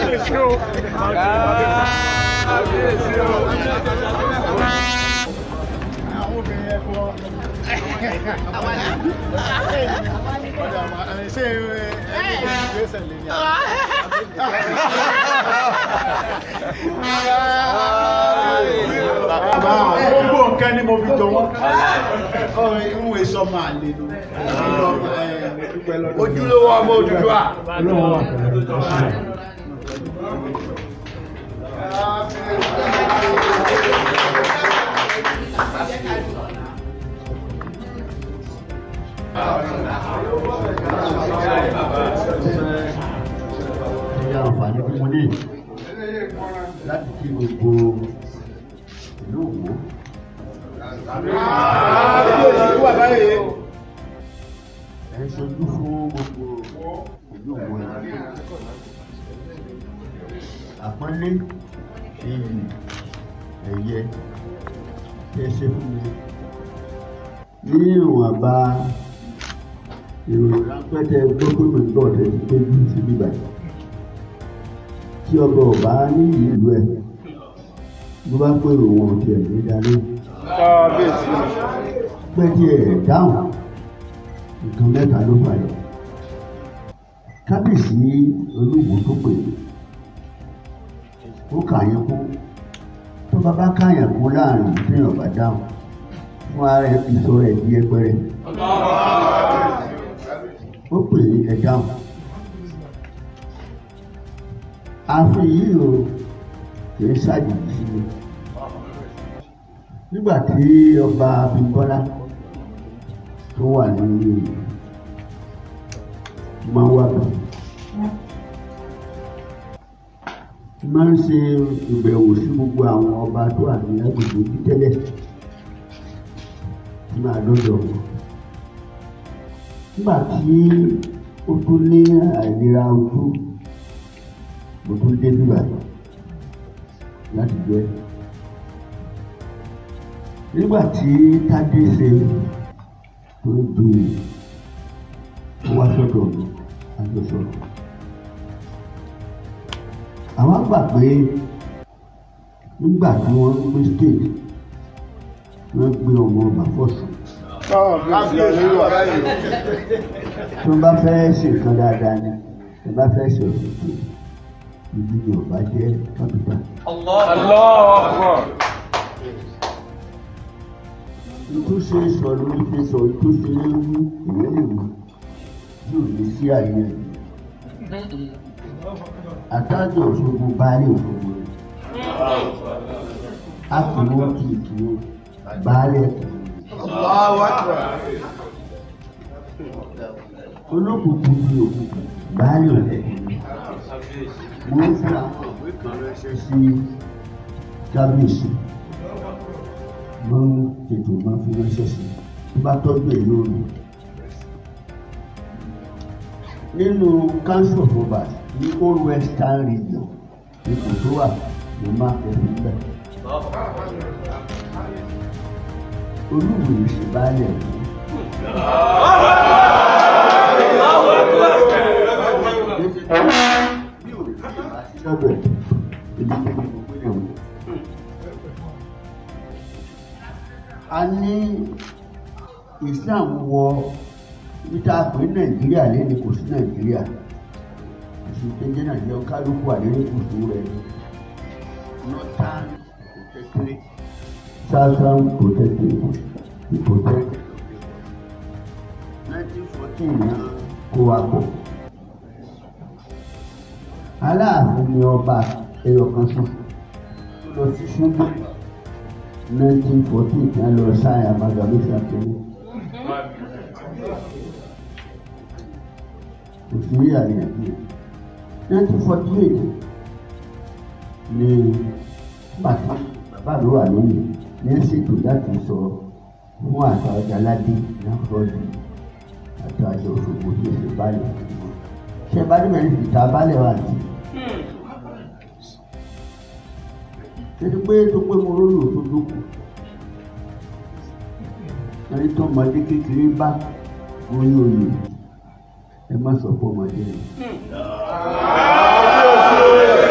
àwọn obìnrin ẹ kọ ọ̀dà àmì ṣé ẹ ẹ ìgbésẹ̀ lè ní àbá gbogbo nǹkan ni mo fi jọ wọn ọ̀rọ̀ irú èso máa lè lò ojúlówó ọmọ Odùduwà. ní àǹfààní tí mo ní láti kí gbogbo ìlú Òwò ẹ̀ ń ṣojú fún gbogbo ìlú Òwò ẹ̀ àpọ́nlé iyì ẹ̀yẹ tí ẹ ṣe fún mi ní ìwọ̀nba ìròyìn ráńpẹ́ tẹ gbogbo ìgbà ọ̀tẹ̀ ti pé bí ti bíbà tí ọba ọba ní ìlú ẹ̀ bó bá pé òun ọ̀tẹ̀ ẹ̀ ní darí pẹ́ẹ́tì ẹ̀ dáhùn nǹkan mẹ́ta ló fà yọ kábíyèsí olúwo tó pè é ó kà yẹn kú tó bá bá káyàn kú láàrin téèyàn bá dáhùn fún ara ẹ̀ ìṣòro ẹ̀ di ẹgbẹ́rẹ́ ó pè é ẹ̀ dáhùn ààfin yìí o kìí ṣàjèjì sí mi nígbà tí ọba Abímbọ́lá tó wà nínú máa ń wà bẹ́ẹ̀ máa ń ṣe ìbẹ̀wò sí gbogbo àwọn ọba tó wà ní agbègbè yìí tẹ́lẹ̀ tí máa lọ́dọ̀ wọn. nígbà tí ó tún ní àìlera ojú mo tún dé bíbà láti jẹ́. nígbà tí tádé ṣe tó ju wá sọ́dọ̀ mi àjọṣọ̀rọ̀ àwọn gbà pé nígbà tí wọ́n ń gbé state wọ́n gbé ọmọ ọba fọ́sùn tí wọ́n bá fẹ́ ṣe nǹkan dáadáa ni tí wọ́n bá fẹ́ ṣe òṣèlú ibi ni ọba jẹ́ kápítà. ìtúnṣe sọ lórí fi sọ ìtúnṣe ewu èyí lè wù yóò lè sí àyè àtàjọ òṣogbo baálé òṣogbo rẹ a kì í wọ́n kì í kì í baálé olókùnkùn bí òkùnkùn baálé òkùnkùn mo ń fi àwọn òwe kan ránṣẹ́ sí kábíyèsí mo ń tètè máa fi ránṣẹ́ sí tó bá tọ́jú ẹ̀ lórí nínú council of obas ní old western region ipò tó wà ló máa tẹ̀lé bẹ̀. olúwo ìṣe baálẹ̀ fún. bí ò lè fi ìwà sí lọ́dọ̀ ẹ̀ èmi tó ní gbogbo ẹ̀ wò. a ní Islam wọ ibi tá a pè ní Nàìjíríà lẹ́nu kò sí Nàìjíríà ìṣèjọba nàìjíríà kálukú àdéhùnkùsù rẹ northern protectorate southern protectorate protectorate nineteen fourteen náà kó wa pọ̀ aláàfin ni ọba ẹyọ kan sọ tó lọ sí ṣubú nineteen fourteen tí a lọ sáyà amalgamation kìíní. òfin àríyànjiyàn nineteen forty eight ni bàtà bàbá mi wà lónìí ní ṣètò láti sọ fún àṣà ọjà ládé ní àkọọ́dù àti àṣà òṣogbo tí èsì báyìí ṣé bá dé mẹ́rin fìtà balẹ̀ wà ní. títí pé tó pé mo rólò tó dókù ẹni tó ọmọdé kékeré bá oyún oyè ẹ má sọ fún ọmọdé rẹ.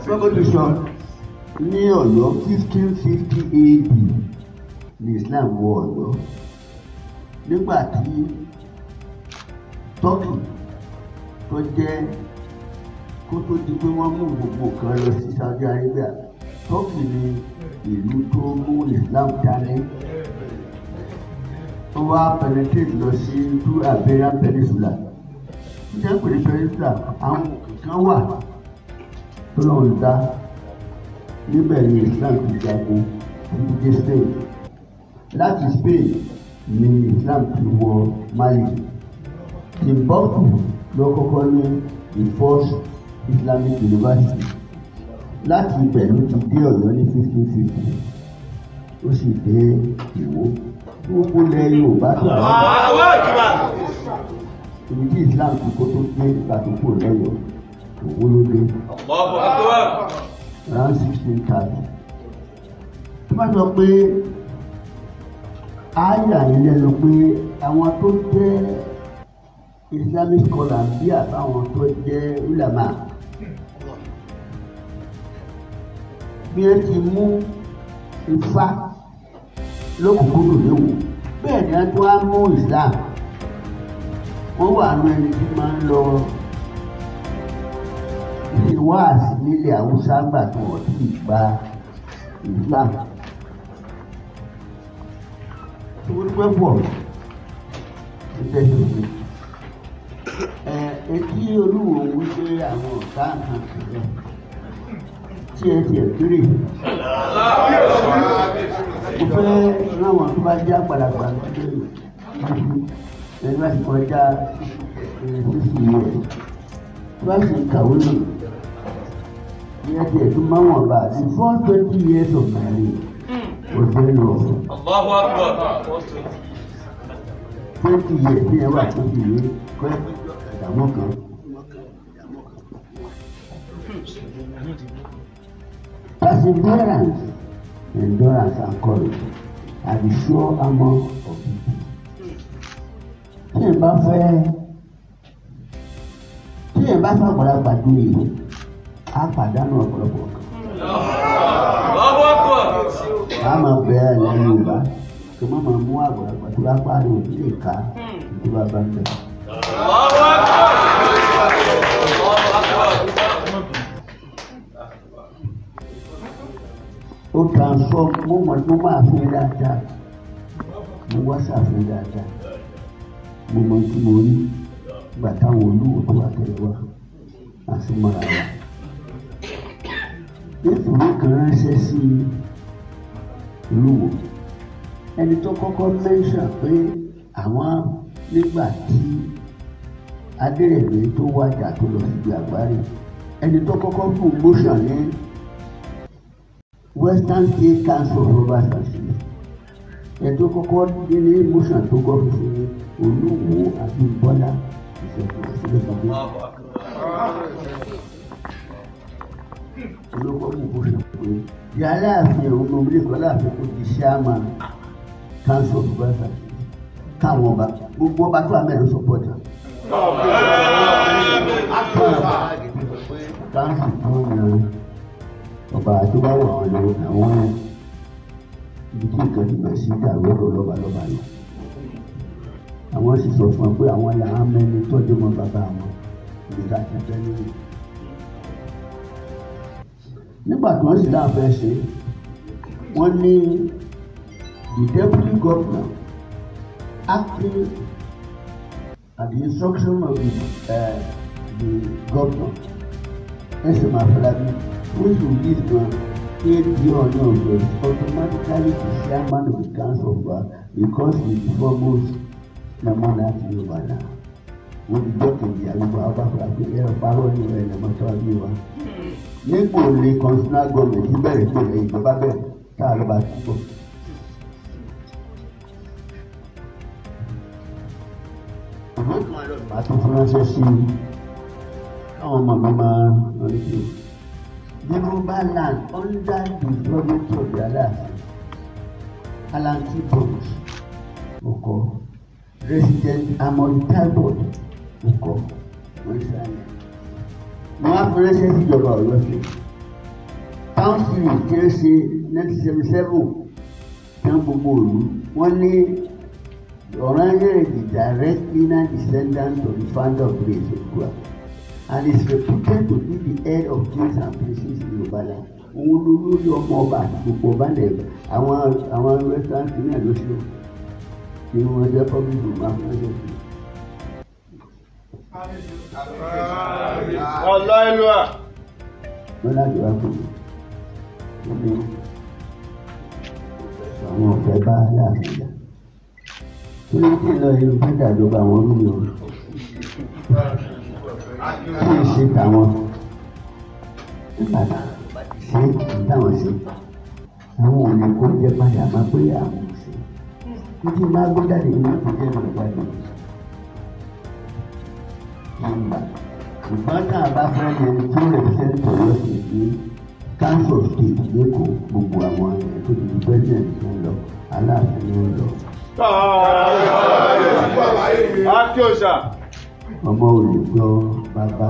sọ́kòtò sọ ní ọ̀yọ́ fifteen fifty AD ní Islam wọ ọ̀yọ́ nígbà tí Turkey tó jẹ́ kó tó di pé wọ́n mú gbogbo kan lọ sí Saudi Arabia Turkey ni ìlú tó mú Islam dání ó wá penetrate lọ sí through Iberian Peninsula jẹ́ pé peninsula àwọn kan wà tó lọ́wọ́ dá níbẹ̀ ni Islam ti jagun títí dé Spain láti Spain ni Islam ti wọ Mali Timbuktu ló kọ́kọ́ ní the first Islamic University láti ibẹ̀ ló ti dé Ọ̀yọ́ ní fifteen fifty ó sì dé Ìwó gbogbo ilẹ̀ Yorùbá tó wà ibi tí Islam ti kó tó dé ìgbàdúgbò lẹ́yọ̀ Òwó ló dé around sixteen thirty tó bá sọ pé àyà yìí lẹ́nu pé àwọn tó jẹ́ Islamic scholar bí àtàwọn tó jẹ́ ulama bí ẹ ti mú ifá lókùnkúndùn léwu bẹ́ẹ̀ ni wọ́n tún á mú Islam wọ́n wà nù ẹni tí máa ń lọ ṣe wáàsí nílẹ̀ Haúsá gbà tó wọ́n ti gba Islam tó wọ́n pẹ́ pọ̀ ṣe tẹ́sí mi ẹ etí olúwo ń wípé àwọn ọ̀tá kan sílẹ̀ tí ẹ tiẹ̀ kéré mo fẹ́ ráwọn tó bá jẹ́ àgbàlagbà lọ́dọ̀ ẹni bá ti kọjá sísì yẹ tó bá sì kàwé nù ní ẹ tiẹ̀ tó máa wọ̀n bá the first twenty years of my life was very rough twenty years ní ẹ wà tó fi yé kọ́ ìdààmú kan. Perseverance, endurance, and courage are the sure armor of people. Tí ẹ bá fẹ́ tí ẹ bá fẹ́ àgbàlagbà dúró á pàdánù ọ̀pọ̀lọpọ̀ kan. A máa bẹ̀rẹ̀ lẹ́nu Yorùbá kí wọ́n máa mú àgbàlagbà tó bá pàdé òbí lè ká tó bá bá ń bẹ̀. ó transform mo mọ̀ mo máa fi dáadáa mo wá ṣàfihàn dáadáa mo mọ̀ tí mo rí gbà táwọn olúwo tó wà tẹ̀lé wa àti mọ́ra wa. nítorí kan ránṣẹ́ sí olúwo ẹni tó kọ́kọ́ mẹ́ńṣà pé àwọn nígbà tí adérẹ̀mí tó wájà tó lọ síbi àgbáre ẹni tó kọ́kọ́ fún motion ní Western State Council of Robbers and Thieves ẹni tó kọ́kọ́ dé ní motion tó kọ́ fún olúwo àti bọ́lá ìṣẹ̀kùn sílẹ̀ kan olóko mú motion pé di aláàfin òun ní orílẹ̀ èdè aláàfin kò di ṣáàmà Council of Robbers and Thieves káwọn ọba gbogbo ọba tó àmẹ́rin support am. káńsì tó yan ọba tó bá wà wọn lọ àwọn ibi tí nǹkan ti bẹ̀rẹ̀ sí dàrú ọ̀rọ̀ lọ́ba lọ́ba lọ. àwọn sì sọ fún ọ pé àwọn làwọn mẹ́ni tọ́jú mọ́ bàbá wọn ibi tá a ti fẹ́ nínú. nígbà tí wọ́n sì dáa fẹ́ ṣe wọ́n ní the deputy governor acting at the instruction of the, uh, the governor S.M. Afolabi which will lead to aid the honor of the automatically the chairman of the council of God because he is the foremost member of the Yoruba now. wọ́n ti gbọ́ kejì àlùkò abáfra pé ẹ̀rọ parọ́ ní ọ̀rẹ́ ẹ̀ lọ́mọ́tò àbí wa. nígbò lè constitutional government bẹ̀rẹ̀ pé ìjọba bẹ̀rẹ̀ tá a lọ bá ti bọ̀. àti fúnránṣẹ́ sí káwọn ọmọ mi máa rí sí. Yorùbá land under the government of the Aláàfin Alanti Bronx ọkọ Resident Amory Talbot ọkọ wọ́n ṣàyẹ̀. Wọ́n á fúnránṣẹ́ síjọba Ọ̀yọ́ sí council tí ó ṣe nineteen seventy seven tán gbogbo òlu wọ́n ní Ọ̀rànyàn is the direct lineal descendant of the founder of the Èsòkúà and is reputed to be the head of kings and princes in Yorùbá land. Òun ló lórí ọmọ ọba àti gbogbo ọba lẹ̀ àwọn àwọn western kìnìún ló ṣe ní wọn jẹ́ public room after ọlọ ìlú à. wọ́n láti wá fún mi wọ́n ní àwọn ọ̀fẹ́ bá láàfin jà tó ní kí n lọ inú pẹ́tà ló bá wọn rú mi o kí n ṣe tàwọn nígbà tá ṣe táwọn ṣe àwọn ò lè kó jẹ padà má pé àwọn ò ṣe títí má gbé jáde ní ìpínlẹ̀ náà jáde nígbà ṣùgbọ́n tá a bá fẹ́ lè tó represent Ọ̀yọ́ sí ní council of state lẹ́kọ̀ọ́ gbogbo àwọn ẹ̀ tó ti di president ń lọ aláàfin ń lọ Akíọ̀sà. ọmọ olùgbọ́ bàbá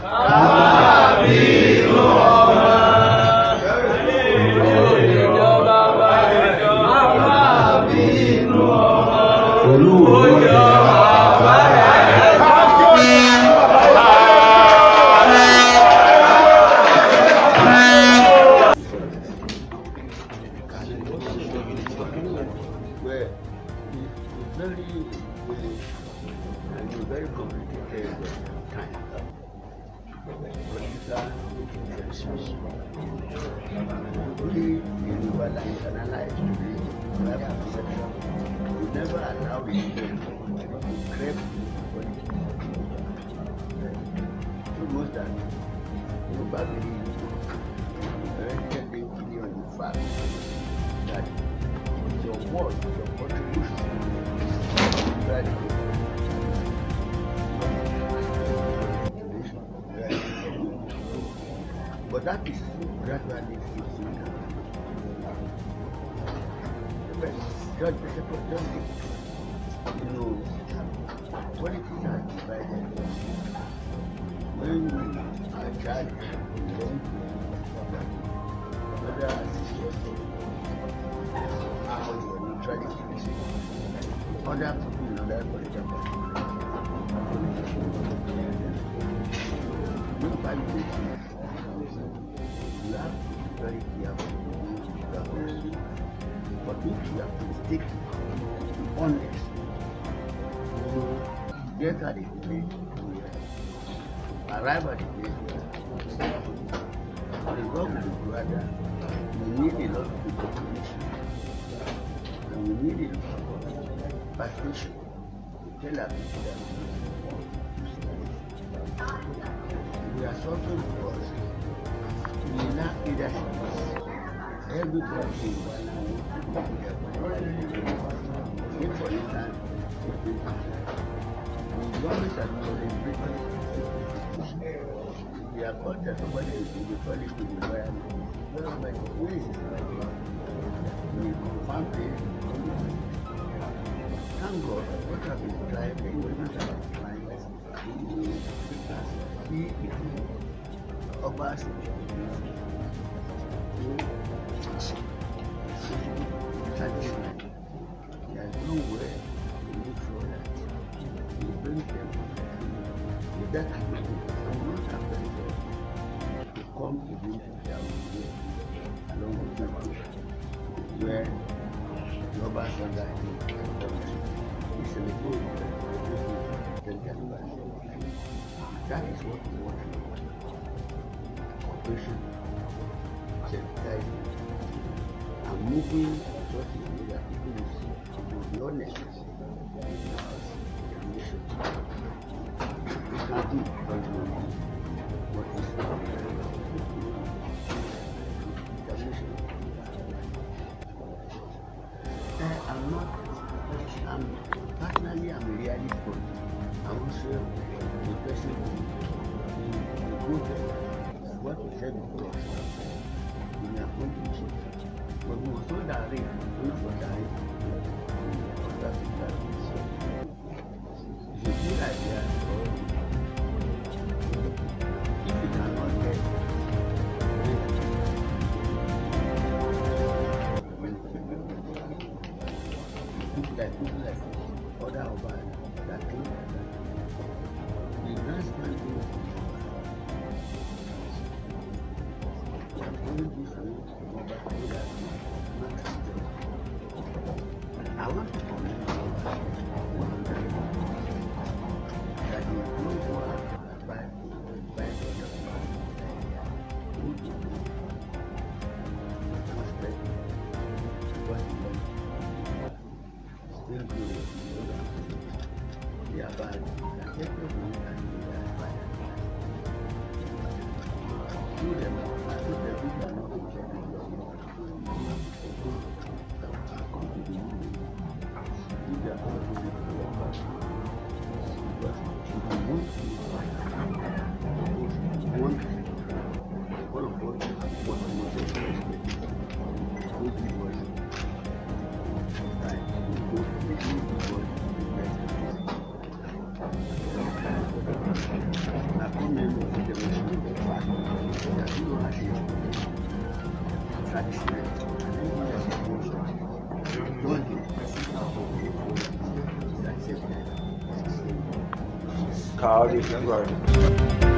pẹ̀lú òwe where it's very village and a very complicated time. Political influences. Only in what I analyze today, we have perception. We never allow it to creep politics. So most that probably rented the opinion on the fact that your work, your contribution is very good. But that is gradually fixing down. Well, Judge Bishop of John you know, politics are divided. When we are charged, we don't whether as how you are neutrality is. Other people in other political No validation. You have to be very careful with the host. But if you have to stick honest, you get at the place, arrive at the place where the God will be brother. We need a lot of determination. And we need a lot of passion to tell our people that we are suffering because we lack leadership. Everybody in Take for instance, the government has celebrated we are called that somebody is in the college to the environment. Well, my ways is like we confirm this. Thank God, what have been trying, the equipment have been trying, he of us satisfied. There is no way to make sure that we bring them with that ability and not happen to come to this their way along with them where global standard is a That is what we want. Cooperation, sensitizing, and moving such a way that people will see, will be honest in our mission. We can do what is determination. I am not, I'm personally, I'm a realist, but I'm also a person who who go there. What we said before, we are going to change. But we must not direct, we must not direct. That is that. It's a good idea. If you cannot get only this way, but I do that. I want to comment on one that you don't want to buy buy Still good. Yeah, but I think we can do that by do them. I think that we can not reject Carl, you can go.